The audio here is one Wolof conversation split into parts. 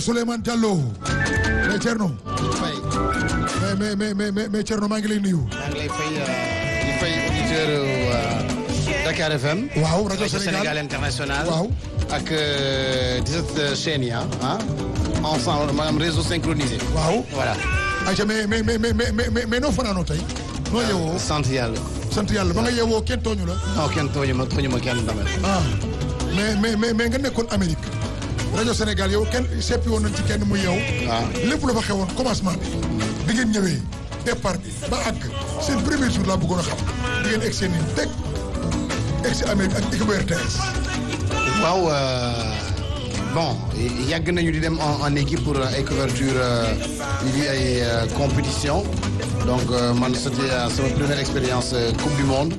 Souleymane Diallo mais Thierno fay mais mais mais mais mais Thierno maa ngi lay nuyu. maa ngi lay fay di fay auditeur Dakar FM. waaw rajo rajo Sénégal Sénégal international. waaw. ak 17 chaînes yi ah. ensemble maanaam réseau synchronisé. waaw. voilà. ayca mais mais mais mais mais mais mais noo fanaanoo tey. noo yeewoo sant yàlla. sant yàlla ba nga yeewoo kenn tooñu la. non kenn tooñu ma tooñu ma kenn tamit. ah mais mais mais mais nga nekkoon Amérique rajo Sénégal yow kenn seppi woon nañ ci kenn muy yow. waaw. lépp la fa xewoon commencement bi. bi ngeen ñëwee départ bi ba àgg seen premier jour laa bëggoon a xam di ngeen egg seen i teg egg si Amérique ak équipe RTS. waaw euh, bon yàgg nañu di dem en en équipe pour ay couverture yi di ay euh, compétition donc euh, man c'était euh, sama première expérience euh, coupe du monde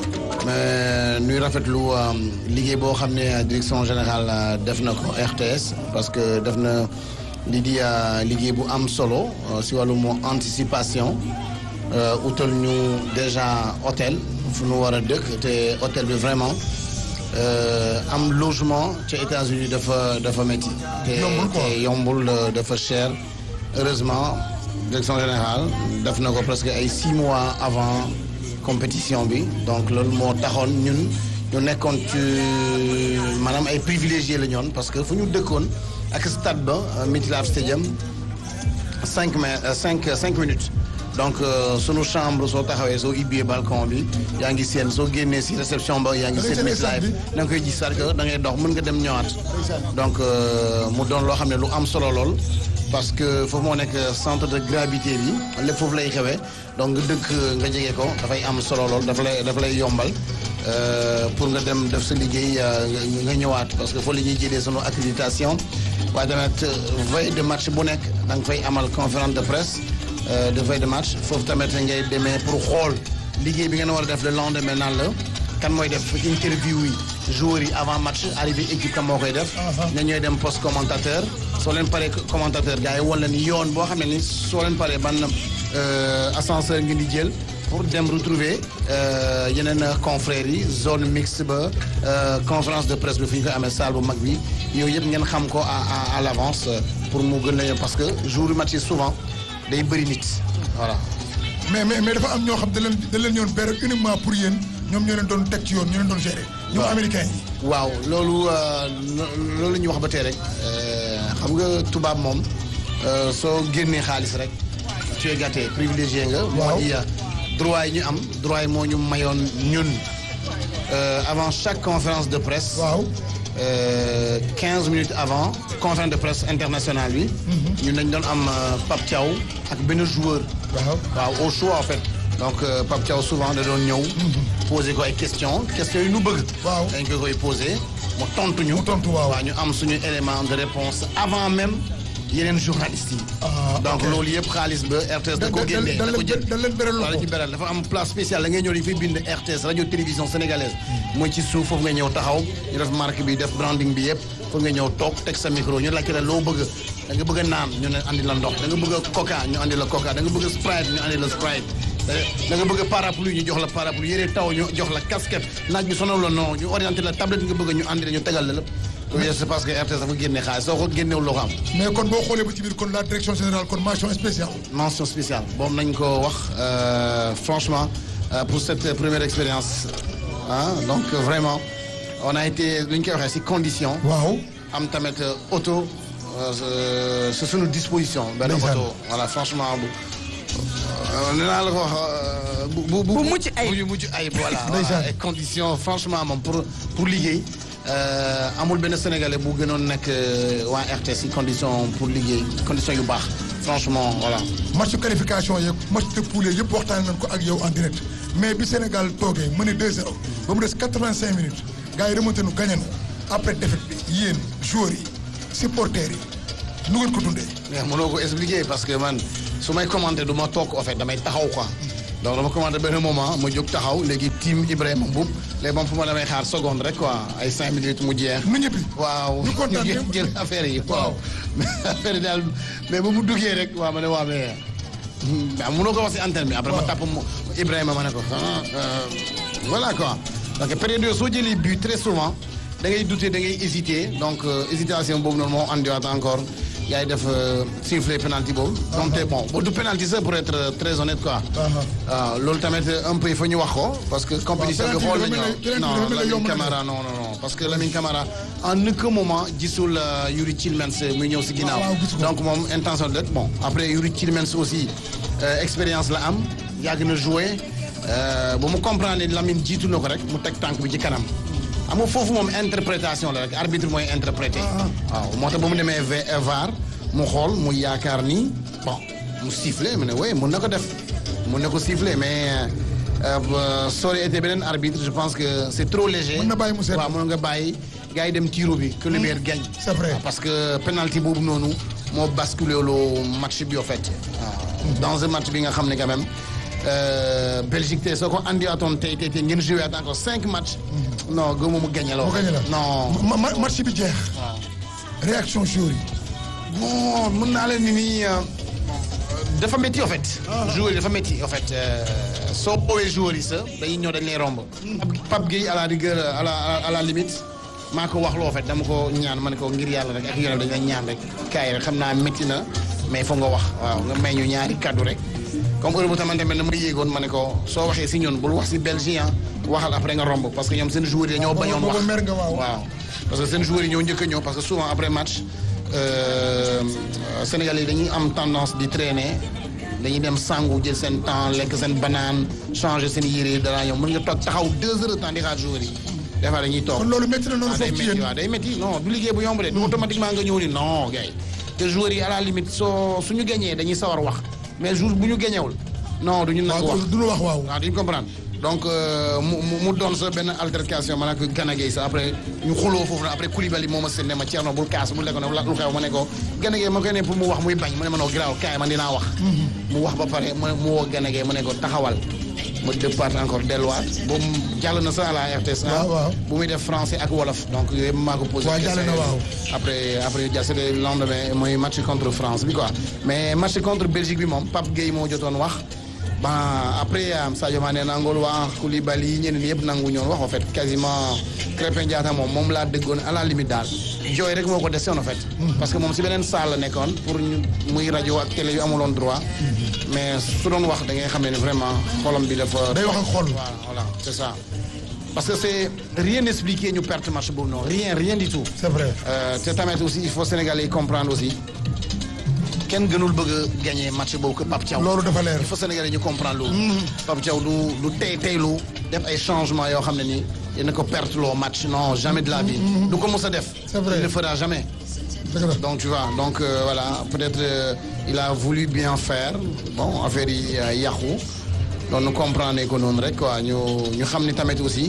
mais nuy rafetlu euh, liggéey boo xam ne direction générale euh, def na ko RTS parce que def na li di euh, liggéey bu am solo euh, si wàllum anticipation euh, utal ñu déjà hôtel fu nu war a dëkk te hôtel bi vraiment Euh, am logement ca États-Unis dafa dafa métti. te Yombul quoi. te yombul euh, dafa cher heureusement direction générale def na ko presque ay six mois avant compétition bi donc loolu moo taxoon ñun ñu nekkoon ci maanaam ay privilégiés la ñoon parce que fu ñu dëkkoon ak stade ba euh, MetLife Stadium cinq mai euh, cinq cinq minutes donc euh, sunu chambre soo taxawee soo ibbee balcon bi yaa ngi seen soo génnee si réception ba yaa ngi Da ngay seen seen stade MetLife bi. da nga koy gis c'est-à-dire que da ngay dox mën nga dem ñëwaat donc euh, mu doon loo xam ne lu am solo lool parce que foofu moo nekk centre de gravité bi lépp foofu lay xewee donc nga dëkk nga jege ko dafay am solo lool dafa lay dafa lay yombal euh, pour nga dem def sa liggéey euh, nga- nga ñëwaat parce que foofu la ñuy jëlee sunu accréditation waaye tamit euh, veille de match bu nekk da nga fay amal conférence de presse euh, de veille de match foofu tamit ngay demee pour xool liggéey bi ngeen war a def le lendemain naan la kan mooy def interview yi joueurs yi avant match arrivé équipe kan moo koy def. ña ñooy dem poste commentateur soo leen paree commentateur gars yi wan la ni yoon boo xam ne ni soo leen paree ban euh, ascenseur ngeen di jël pour dem retrouver euh, yeneen confrères yi zone mixte ba euh, conférence de presse bi fi ñu koy amee salle bu mag bi yooyu yëpp ngeen xam ko à à à l'avance euh, pour mu gën la parce que jour yu match yi souvent day bëri nit voilà. mais mais mais dafa am ñoo xam da leen da leen yoon période uniquement pour yéen ñoom ñoo leen doon teg ci yoon ñoo leen doon gérer. ñoom Waaw. américains yi. waaw loolu euh, lo- loolu la ñuy wax ba tey rek euh, xam nga tubaab moom euh, soo génnee xaalis rek tu es gâté privilégié nga. Waaw. moo di euh, droit yi ñu am droit yi moo ñu mayoon ñun euh, avant chaque conférence de presse. waaw. euh, 15 minutes avant conférence de presse internationale bi. ñun dañ doon am euh, Pape Thiaw ak benn joueur. waaw. waaw au choix en fait donc euh, Pape Thiaw souvent da doon ñëw. poser ko ay questions questions yi nu bëgg. Waaw. dañ ko koy poser mu tontu ñu. Mu tontu waaw. ñu am suñu élément de réponse avant même yeneen journalistes yi. Ah, donc ok. loolu yëpp xaalis ba RTS da ko da- da- génnee da da ko leen jël da leen beral wala loxo. ci beral dafa am place spéciale da ngay ñëw dañu fay bind RTS radio télévision sénégalaise mooy ci suuf foofu nga ñëw taxaw ñu def marque bi def branding bi yëpp foofu nga ñëw toog teg sa micro ñu laajte la loo bëgg da nga bëgg a naan ñu ne andi la ndox da nga bëgg a coca ñu andi la coca da nga bëgg a sprite ñu andi la sprite da- da nga bëgg a parapluie ñu jox la parapluie yére taw ñu jox la casquette naaj bi sonal la non ñu orienté la tablette nga bëgg ñu andi la ñu tegal la lépp loolu c'est parce que RTS dafa génne xaalis soo ko génnewul loo ko am mais kon boo xoolee ba ci biir kon la direction générale kon mention spéciale. mention spéciale boobu nañ ko wax euh, franchement euh, pour cette première expérience ah donc euh, vraiment on a été lu ñu koy waxee ci condition waaw. am tamit euh, auto euh, c'est sunu disposition benn Ndeysaan. auto voilà franchement bu euh, nee naa la ko wax euh, bu bu Bu mucc ayib. bu mucc ayib voilà Ndeysaan. voilà. et condition franchement moom pour pour liggéey euh, amul benn sénégalais bu gënoon nekk euh, waa RTS ci condition pour liggéey condition yu baax franchement voilà match qualification yeeg match de poule yëpp waxtaan nañ ko ak yow en direct mais bi Sénégal toogee mené 2-0 ba mu des 85 minutes gars yi remonté nu gagné nu après défaite bi yéen joueurs yi supporters yi nu ngeen ko dundee. mais mënoo ko expliquer parce que man su may commenter du ma toog en fait damay taxaw quoi donc dama commenter benn moment ma jóg taxaw léegi team Ibrahima Mboub léegi moom fu ma damay xaar seconde rek quoi ay cinq minutes mu jeex. nu ñëppi. waaw ñu kontaan jël ñëpp. jël affaire yi waaw mais affaire yi daal mais ba mu duggee rek waaw ma ne waaw mais ah mënoo ko wax si antenne bi après ma tàpp mu Ibrahima ma ne ko ah euh, voilà quoi donc période yooyu soo jëlee but très souvent da ngay douter da ngay hésiter donc euh, hésitation boobu noonu moo andiwaat encore yaay def sifflet penalty boobu. donc te bon du penalty sax pour être très honnête quoi. waaw loolu tamit un peu il faut ñu wax ko parce que compétition bi xool nañu non Lamine Camara non non non parce que Lamine Camara en aucun moment gisul Yuri Tillmans muy ñëw si ginnaaw. donc moom intention de bon après Yuri Tillmans aussi expérience la am yàgg na jouer ba mu comprendre ne Lamine jiitu na ko rek mu teg tànk bi ci kanam. xam nga foofu moom interprétation la rek arbitre mooy interprété. waaw moo tax ba mu demee VAR mu xool mu yaakaar ni bon mu sifflé mu ne oui mun na ko def mun na ko sifflé mais ça aurait été beneen arbitre je pense que c'est trop léger. mën na bàyyi mu seet waaw mën nga bàyyi gars yi dem tiro bi. que le meilleur gagne. c'est vrai parce que penalty boobu noonu moo basculé loo match bi au fait. waaw dans un match bi nga xam ne quand même. Belgique tey soo ko andiwaatoon tey tey tey ngeen joué at encore cinq matchs. non gëmu mu gagné la. mu gagné la non. match bi jeex. waaw réaction joueur yi. bon mën naa leen ni nii dafa métti en fait. joueur yi dafa métti en fait soo boowee joueur yi sa dañuy ñëw dañ lay romb. Pape Gueye à la rigueur à la à la limite maa ko wax loo fait dama ko ñaan ma ne ko ngir yàlla rek ak yéen dañ la ñaan rek kaay rek xam naa métti na mais foog nga wax waaw nga may ñu ñaari kaddu rek. comme heure bu tamante mel ne ma yéegoon ma ne ko soo waxee si ñun bul wax si Belgique waxal après nga romb parce que ñoom seen joueurs yi ñoo bañoon wax waaw parce que seen joueurs yi ñoo njëkk a ñëw parce que souvent après match Sénégal yi dañuy am tendance di traîner dañuy dem sangu jël seen temps lekk seen banaan changer seen yére dara ñoom mën nga toog taxaw deux heures de temps di xaar joueurs yi des fois dañuy toog kon loolu métti na noonu day foofu ci métti yéen waaw day métti non du liggéey bu yomb de du automatiquement nga ñëw ni non gars yi te joueurs yi à la limite soo suñu gañee dañuy sawar wax mais jour bu ñu gañewul non duñu nag wax waaw du ñu wax waaw. waaw duñu comprendre donc mu mu mu doon sa benn altercation ma ne ko Gana Gueye sax après ñu xuloo foofu na après Koulibaly moo ma seen ne ma Thierno bul kaas bul lekk ne lu xew ma ne ko Gana Gueye ma koy ne pour mu wax muy bañ mu ne ma noo giraaw kaay man dinaa wax mu wax ba pare mu mu woo Gana Gueye ma ne ko taxawal ma départ encore delluwaat boobu jàll na sax à la RTS waaw waaw. bu muy def français ak wolof donc yooyu maa ko posé waaw jàll na waaw. après après jàll c'était le lendemain mooy match contre France bi quoi mais match contre Belgique bi moom Pape Gueye moo jotoon wax bon après Sadio Mané nangool wax Koulibaly ñeneen yëpp nangu ñoon wax en fait quasiment Crépin Diatta moom moom laa déggoon à la limite daal jooy rek moo ko desewoon en fait parce que moom si beneen salle la nekkoon pour ñu muy rajo ak télé yu amuloon droit mais su doon wax da ngay xam ne vraiment xolam bi dafa day wax ak xol. voilà voilà c'est ça parce que c'est rien expliqué ñu perte match boobu non rien rien du tout c'est vrai. Euh, te tamit aussi il faut Sénégalais yi comprendre aussi kenn gënul bëgg a gagner match boobu que Pape Thiaw. loolu dafa leer. il faut Sénégalais ñu comprendre loolu. Pape Thiaw du du tey teylu def ay changements yoo xam ne nii dina ko perte loo match non jamais de la vie. du ko mos a def. C'est vrai. il ne fera jamais. dëgg la. donc tu vois donc euh, voilà peut-être euh, il a voulu bien faire bon affaire yi euh, yàqu donc nu comprendre ko noonu rek quoi ñu ñu xam ni tamit aussi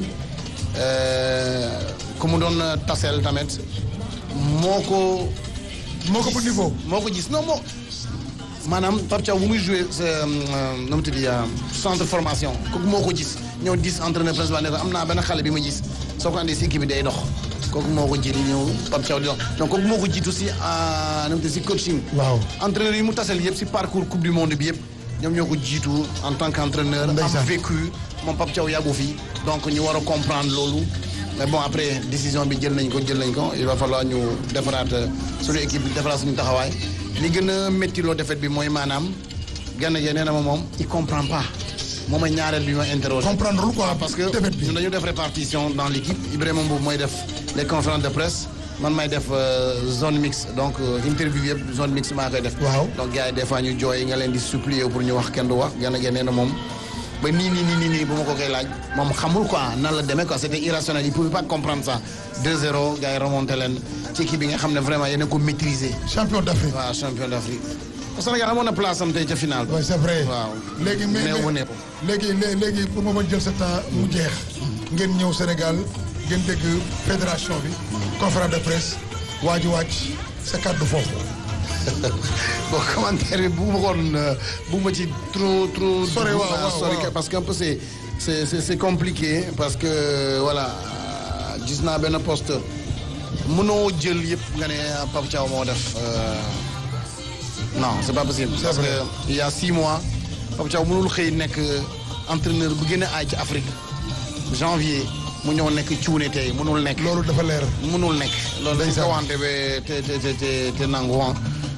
euh, ku mu doon taseel tamit moo ko moo ko pour niveau. moo ko gis non moo maanaam Pape Thiaw bu muy joué sa nu mu tudd centre formation kooku moo ko gis ñëw gis entraîneur principal ne ko am naa benn xale bi ma gis soo ko andee si équipe bi day dox kooku moo ko jiitu ñëw Pape Thiaw di dox donc kooku moo ko jiitu si nu mu tudd si coaching. waaw. entraîneur yi mu tasel yëpp si parcours coupe du monde bi yëpp ñoom ñoo ko jiitu en tant qu'entraîneur Ndeysaan. am vécu moom Pape Thiaw yàggu fi donc ñu war a comprendre loolu mais bon après décision bi jël nañ ko jël nañ ko il va falloir ñu defaraat euh, suñu équipe bi defaraat suñu taxawaay li gën a métti loo defet bi mooy maanaam Gana Gueye nee na ma moom il comprend pas moom mooy ñaareel bi ma interroger comprendre lu quoi parce que défaite bi. ñun dañu def répartition dans l'équipe Ibrahima Mbow mooy def les conférences de presse man may def euh, zone mixte donc euh, interview yëpp zone mixte maa koy def Waaw. donc gars yi des fois ñu jooy nga leen di supplier pour ñu wax kenn du wax Gana Gueye nee na moom ba nii nii nii nii nii bu ma ko koy laaj moom xamul quoi nan la demee quoi c'était irrationnel il pouvait pas comprendre ça 2-0 gars yi remonté leen ci équipe bi nga xam ne vraiment yéen a ko maîtriser champion d'Afrique. waaw champion d'Afrique Sénégal amoon na place am tey ca final oui c'est vrai. waaw léegi mais néew bu néew léegi lé- léegi pour ma bañ jël sa temps mu jeex. ngeen ñëw Sénégal ngeen dégg fédération bi. conférence de presse waa ji wàcc sa kàddu foofu. bon commentaire bi bu ma koon bu ma ci trop trop. Sori, waaw, dugg, waaw, sori, waaw. parce que un peu c'est c'est c'est c'est compliqué parce que voilà gis naa benn poste mënoo jël yëpp nga ne Pape Thiaw moo def euh, non c'est pas possible. C'est parce vrai. que il y a six mois Pape Thiaw mënul xëy nekk entraîneur bu gën a aay ci Afrique janvier mu ñëw nekk cuune tey mënul nekk. loolu dafa leer. mënul nekk loolu dañ Ndeysaan. ko wante ba te te te te te nangu ah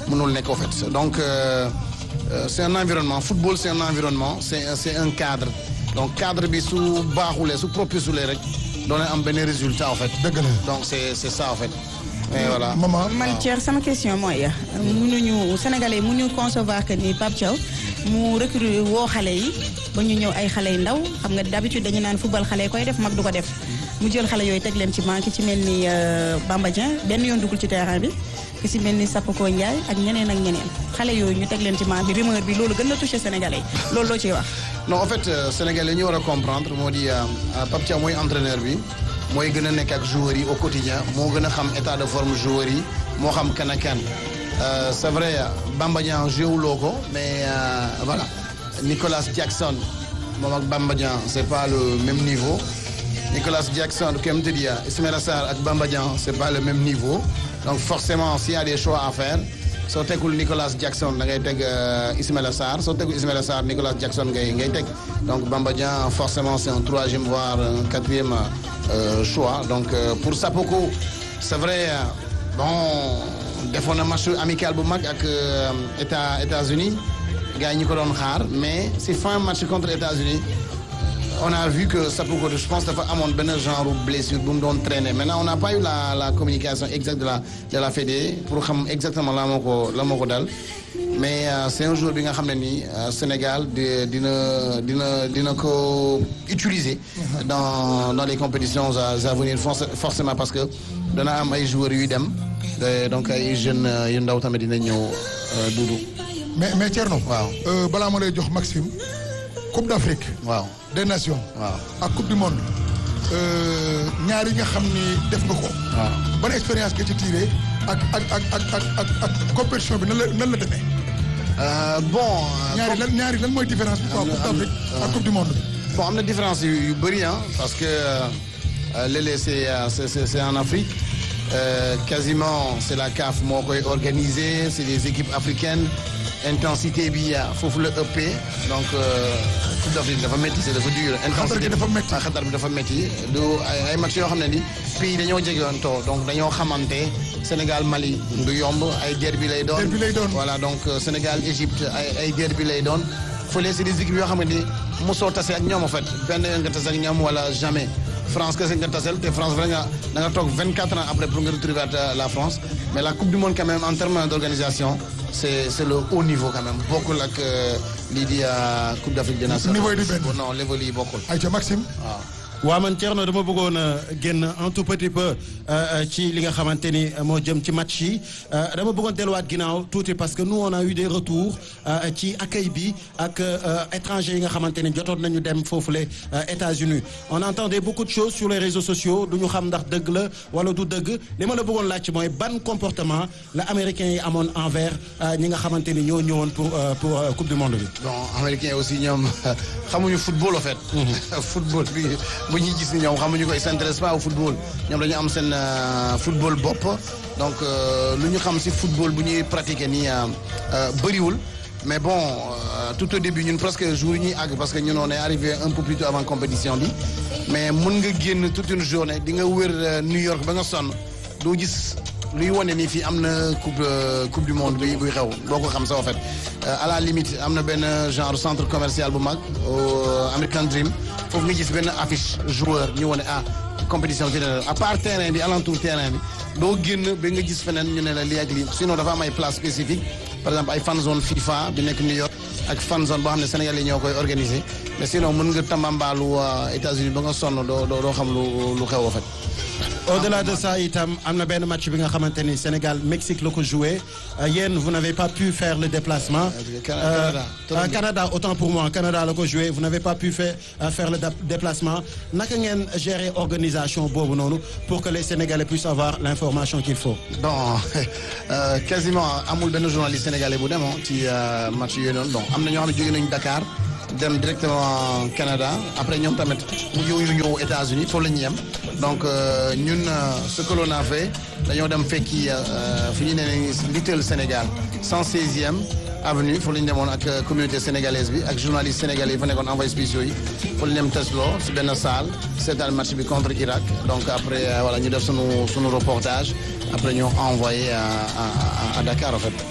mënul nekk en fait donc euh, euh, c'est un environnement football c'est un environnement c'est c'est un cadre donc cadre bi su baaxulee su propiculee rek doon am benn résultat en fait. dëgg la donc c'est c'est ça en fait. et voilà. maman man Thierno sama question mooy mënuñu sénégalais mënuñu concevoir que ni Pape Thiaw mu recruter woo xale yi ba ñu ñëw ay xale yu ndaw xam nga d'habitude dañu naan football xale yi koy def mag du ko def mu jël xale yooyu teg leen ci manqué ci mel ni Bamba Dieng benn yoon dugul ci terrain bi ki ci mel ni Sapoko Ndiaye ak ñeneen ak ñeneen xale yooyu ñu teg leen ci manqué bi rumeur bi loolu gën na touché sénégalais yi loolu loo ciy wax. non en fait euh, sénégalais ñu war a comprendre moo di euh, Pape Thiaw mooy entraîneur bi mooy gën a nekk ak joueurs yi au quotidien moo gën a xam état de forme joueurs yi moo xam kan ak kan Euh, c'est vrai Bamba Dieng jéewuloo ko mais euh, voilà Nicolas Jackson moom ak Bamba Dieng c'est pas le même niveau Nicolas Jackson comme te dis Ismaïla Sarr ak Bamba Dieng c'est pas le même niveau donc forcément s'il y a des choix à faire soo tegul Nicolas Jackson da ngay teg Ismaïla Sarr soo tegul Ismaïla Sarr Nicolas Jackson ngay ngay teg donc Bamba Dieng forcément c'est un troisième voire un quatrième euh, choix donc euh, pour Sapoko c'est vrai bon defoon na match amical bu mag ak état États-Unis gars yi ñu ko doon xaar mais si fin match contre États-Unis on a vu que Sapoko je pense dafa amoon benn genre blessure bu mu doon traîner maintenant on n'a pas eu la la communication exacte de la de la Fédé pour xam exactement la moo ko la moo ko dal mais euh, c'est un jour bi nga xam ne nii Sénégal di dina dina dina ko utiliser dans dans les compétitions à, à venir forcément parce que dana am ay joueurs yuy dem donc ay jeunes yu ndaw tamit dina ñëw duudu mais mais Thierno. waaw euh, balaa ma lay jox Maxime Coupe d'Afrique. waaw des Nations. waaw ak Coupe du Monde. ñaar yi nga xam ni def nga ko. waaw ban expérience nga ci tiré ak ak ak ak ak ak ak compétition bi nan la nan la demee. Euh, bon. ñaari lan ñaari lan mooy différence bi quoi am na- Coupe am na- d'Afrique ak Coupe du Monde. bon am na différence yu yu bëri ah parce que euh, léeg-léeg c'est euh, c'est c'est c'est en Afrique Euh, quasiment c'est la CAF moo koy organiser c'est des équipes africaines intensité bi foofu la ëppee donc euh, Coupe d'Afrique dafa métti c'est dafa dur. Xatar gi dafa métti. ah xatar bi dafa métti du ay ay match yoo xam ne ni pays dañoo jegewoon too donc dañoo xamante Sénégal Mali du yomb ay derby lay doon. Derby lay doon. voilà donc euh, Sénégal Égypte ay ay derby lay doon fële c'est des équipes yoo xam ne ni mosoo tase ak ñoom en fait benn yoon nga tase ak ñoom wala jamais France kese nga tasel te France vraiment da nga toog 24 ans après pour nga retrouver la France mais la Coupe du Monde quand même en termes d'organisation c'est c'est le haut niveau quand même bokkul ak euh, lii di euh, Coupe d'Afrique des Nations. Niveau yi di benn. non niveau yi bokkul ayca Maxime. waaw. waaw man Thierno dama bëggoon a génn un tout petit peu euh, ci li nga xamante ni moo jëm ci match yi euh, dama bëggoon delluwaat ginnaaw tuuti parce que nous on a eu des retours euh, ci accueil bi ak étrangers yi nga xamante ni jotoon nañu dem foofule États-Unis on entendait beaucoup de choses sur les réseaux sociaux du ñu xam ndax dëgg la wala du dëgg li ma la bëggoon laaj mooy ban comportement la américains yi amoon envers ñi nga xamante ni ñoo ñëwoon pour pour coupe du monde bi. bon américains aussi ñoom xamuñu football en fait. football bi bu ñuy gis ni ñoom xamuñu ko ils s'intéressent pas au football ñoom dañu am seen football bopp donc lu ñu xam ci football bu ñuy pratiquer nii bëriwul mais bon euh, tout au début ñun presque jour yi ñuy àgg parce que ñun on est arrivé un peu plus tôt avant compétition bi mais mën nga génn toute une journée di nga wër New York ba nga sonn doo gis. luy wane ni fii am na coupe coupe du monde bi buy xew boo ko xam sa en fait à la limite am na benn genre centre commercial bu mag American Dream foofu nga gis benn affiche joueur ñu wane ah compétition bi à part terrain bi alentour terrain bi doo génn ba nga gis feneen ñu ne la lii ak lii sinon dafa am ay place spécifique par exemple ay fan zone FIFA bi nekk New York ak fan zone boo xam ne Sénégal yi ñoo koy organiser mais sinon mën nga tambambaalu États-Unis ba nga sonn doo doo xam lu lu xew en fait. au-delà de ça itam am na benn match bi nga xamante ni Sénégal Mexique la ko joué yéen vous n'avez pas pu faire le déplacement. Canada euh, Canada autant pour moi Canada la ko joué vous n'avez pas pu faire faire le déplacement naka ngeen gérer organisation boobu noonu pour que les Sénégalais puissent avoir l'information qu'il faut. bon euh, quasiment amul benn journaliste sénégalais bu demoo ci match yooyu noonu bon am na ñoo xam ne jóge nañu Dakar. dem directement Canada après ñoom tamit mu ñëw ñëw États-Unis foofu la ñuy yem donc ñun ce que l'on a fait dañoo dem fekki fi ñu ne Little Sénégal 116e avenue foofu la ñu demoon ak communauté sénégalaise bi ak journaliste sénégalais yi fa nekkoon envoyé spéciaux yi foofu la ñu dem tesloo si benn salle seetaan match bi contre Irak donc après voilà ñu def sunu sunu reportage après ñu envoyé à à à Dakar en fait.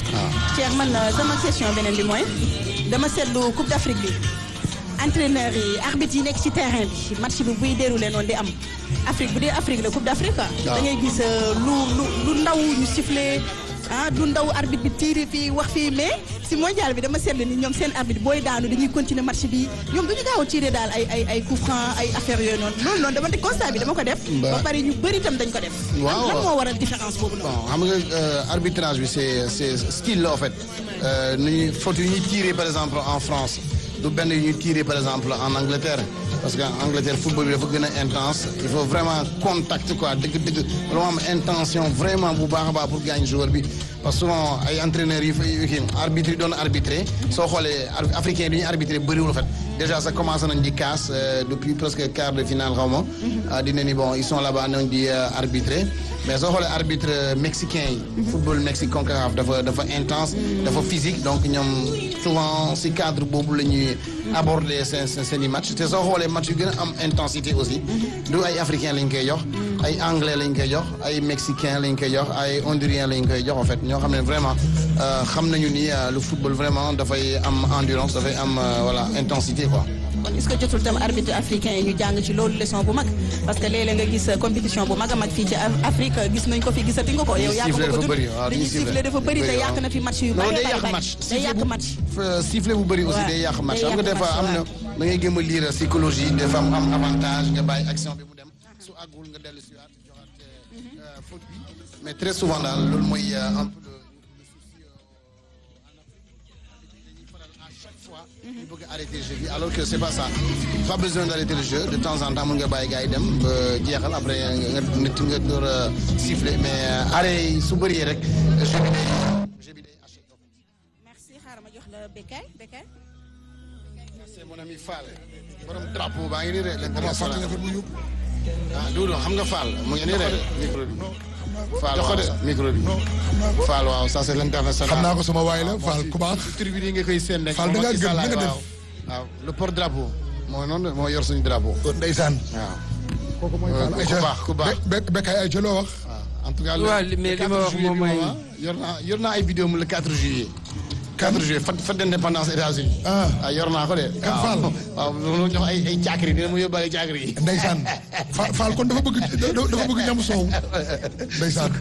Cheikh man sama question beneen bi mooy dama seetlu Coupe d'Afrique bi entraîneurs yi arbitres yi nekk ci terrain bi match bi buy déroulé noonu di am Afrique bu dee Afrique la Coupe d'Afrique quoi. da ngay gis lu lu lu ndaw ñu sifflé ah du ndaw arbitre bi tiiri fii wax fii mais si mondial bi dama seetlu ni ñoom seen arbitre booy daanu dañuy continuer match bi ñoom duñu gaaw a tirer daal ay ay ay coup franc ay affaires yooyu noonu loolu noonu dama te constat bi dama ko def. ba pare ñu bëri itam dañ ko def. waaw lan moo waral différence boobu noonu. bon xam nga arbitrage bi c'est c'est style la en fait nu ñuy faute yu ñuy tirer par exemple en France du benn yu ñuy tirer par exemple en Angleterre parce que Angleterre football bi dafa gën a intense il faut vraiment contact quoi dëgg-dëgg lu am intention vraiment bu baax a baax pour gagner joueur bi parce que souvent ay entraîneurs yi fay kii arbitre yi doon arbitré soo xoolee africain yi du ñuy arbitré bëriwul en fait déjà ça commencé nañ di casse depuis presque quart de finale xaw ma dina ni bon ils sont là-bas nañ di arbitrer mais soo xoolee arbitre mexicain yi football Mexique CONCACAF dafa dafa intense dafa physique donc ñoom souvent si cadre boobu la ñuy aborder seen seen i match te soo xoolee match yu gën a am intensité aussi du ay africain lañ koy jox ay anglais lañ koy jox ay mexicain lañ koy jox ay hondurien lañ koy jox en fait ñoo xam ne vraiment xam nañu ni le football vraiment dafay am endurance dafay am voilà intensité quoi kon est-ce que jotul tam arbitre africain yi ñu jàng ci loolu leçon bu mag parce que léeg-léeg nga gis compétition bu mag a mag fii ci Afrique gis nañ ko fi gisati nga ko yow yaa ko bëgg a dund dañuy siffler dafa bëri te yàq na fi match yu non bari day yàq bari match day yàq match sifflet bu bëri aussi Ouais, day yàq match day xam nga yàq des fois match, am na da ngay gëm a lire psychologie des fois mu am avantage nga bàyyi action bi mu dem su àggul nga dellu si waat joxaat faute bi mais très souvent daal loolu mooy un peu le le souci dañuy faral à chaque fois ñu bëgg a arrêter le jeu bi alors que c'est pas ça pas besoin d'arrêter le jeu de temps en temps mën nga bàyyi gars yi dem ba jeexal après nga nit nga door a siffler mais arrêt yi su bëree rek jeu bi day jeu bi day haché merci xaaral ma jox la Bekay Bekay c'est mon ami Fall borom drapeau baa ngi nii de dama fàtte l'international nga fa bu yóbbu. ah Doudou xam nga Fall mu ngi nii de micro bi Fall Jox ko de. waaw micro bi Fall waaw ça c'est l'international xam naa ko sama waay la Fall ku baax. tribune yi nga koy seen rek Fall da ngaa moom ak gëm Issa na nga Laye, def. waaw waaw le porte drapeau moo noonu moo yor suñu drapeau ndeysaan. waaw kooku mooy Euh, Fall ku baax ku baax Be Be Bekay ay ca loo wax. waaw en tout cas le waaw li- mais le li ma 4 wax juillet moom bi mooy- moom, ah, yor naa yor naa ay vidéo mu le 4 juillet 4 juillet fête fête d'indépendance États-Unis Ah. ah yor naa ko de Kan waaw. Fall? waaw loolu jox ay ay caakiri dina mu yóbbaale caakiri yi ndeysaan Fall Fall kon dafa bëgg dafa bëgg ñam soow. ndeysaan.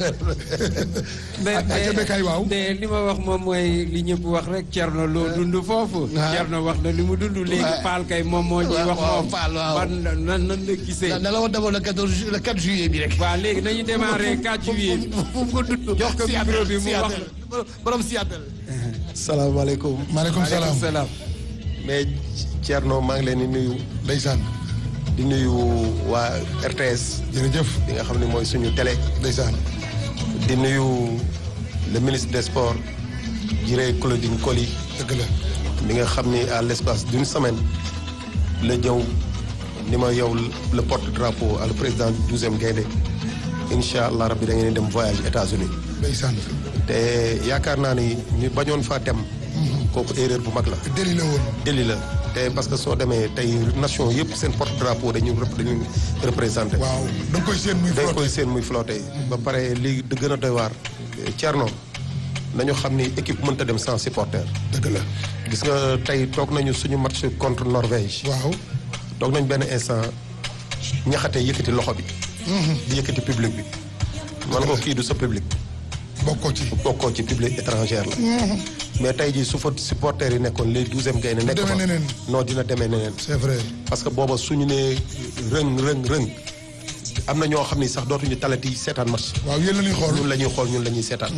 mais ak ak ca Bekay waaw. mais li ma wax moom mooy li ñëpp wax rek Thierno loo dund foofu. waaw. Thierno wax na li mu dund léegi Ouais. Paal kay moom moo ñuy waaw, wax waaw, moom. Paal, waaw. ban nan nan la gisee. na la wax d'abord le 14 ju- le 4 juillet bi rek waaw léegi nañu démarrer 4 juillet bi. fu mu ko dund Jox ko micro bi mu wax. borom Seattle salaamaaleykum maaleykum salaam. salaam. mais Thierno maa ngi leen di nuyu ndeysaan. di nuyu waa RTS jërëjëf. bi nga xam ne mooy suñu télé ndeysaan. di nuyu le ministre des sports Jiré Claudine Coly dëgg la. mi nga xam ni à l'espace d'une semaine la ñëw ni ma yow le porte-drapeau à le président du douzième Gaïndé incha allah rabbi da ngeen di dem voyage États-Unis ndeysaan. te yaakaar naa ni ñu bañoon faa dem kooku erreur bu mag la deli la woon. déli la te parce que soo demee tey nation yëpp seen porte drapeau dañu rep- dañu représenté waaw da nga koy seen muy dañ flotté. koy seen muy flotté ba pare lii di gën a doy waar Thierno nañu xam ni équipe mënta dem sans supporter dëgg la. gis nga tey toog nañu suñu match contre Norvège waaw. toog nañ benn instant ñaxate yëkkati loxo bi di yëkkati public bi man ko kii du sa public bokkoo ci. bokkoo ci public étrangère la mais tey jii su fa supporters yi nekkoon les douzième gaynde nekk demee fa neneen. non dina demee neneen c'est vrai. parce que booba suñu nee rëng rëng rëng am na ñoo xam ni sax dootuñu talati seetaan match waaw yéen la ñuy xool. ñun la ñuy xool ñun la ñuy seetaan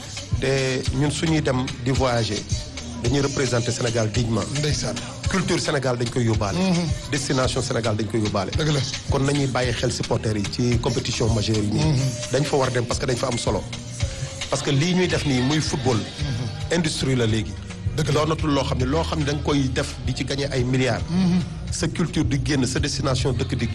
te ñun suñuy dem di voyager dañuy représenter Sénégal dignement ndeysaan. culture Sénégal dañ koy yóbbaale destination Sénégal dañ koy yóbbaale dëgg la. kon nañuy bàyyi xel supporters yi ci compétition majeure yi nii dañ fa war dem parce que dañ fa am solo parce que lii ñuy def nii muy football industrie la léegi Dëgg la. doonatul loo xam ne loo xam ne da nga koy def di ci gagner ay milliards sa culture di génn sa destination dëkk di